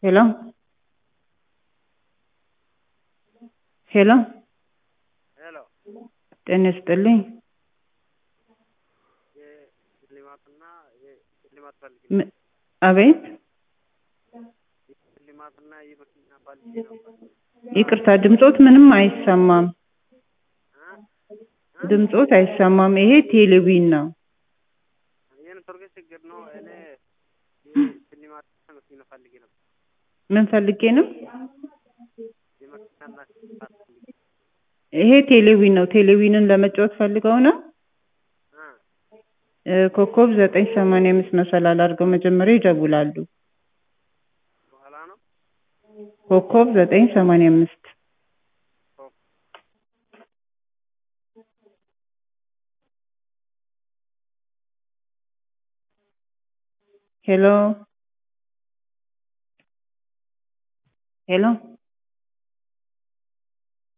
ሄሎ ሄሎ ሄሎ ጤና ይስጥልኝ። የሽልማትና የሽልማት ፈልጌ ም- አቤት ሽልማትና የመኪና ፈልጌ ነበር። ይቅርታ ድምጾት ምንም አይሰማም። ድምጾት አይሰማም። ይሄ ቴሌቪዥን ነው። የኔትወርክ ችግር ነው። እኔ የሽልማትና መኪና ፈልጌ ነበር። ምን ፈልጌ ነው? የመኪናና ሽልማት ፈልጌ ይሄ ቴሌቪዥን ነው። ቴሌቪዥንን ለመጫወት ፈልገው ነው። አ እ፣ ኮከብ ዘጠኝ ሰማንያ አምስት መሰላል አድርገው መጀመሪያ ይደውላሉ። በኋላ ነው ኮከብ ዘጠኝ ሰማንያ አምስት ሄሎ ሄሎ